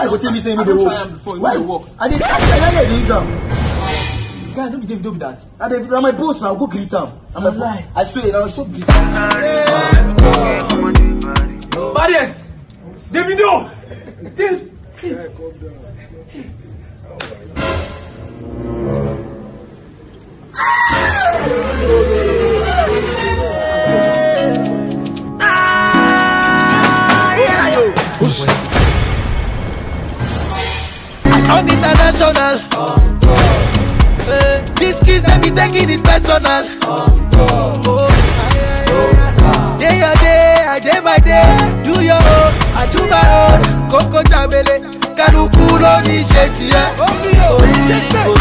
why you go tell me say me I dey don work try am before, you why no dey work. i dey i dey dey use am guy no be davido be that. i dey na my boss na go greet am na my Lie. i swear na so greet baddest davido this. I'm international. Eh, These kids they be taking it personal. Oh. Day your day, I day by day. Do your own, I do my own. Coco Jamele, Kaluku ló ní ṣe tiẹ̀.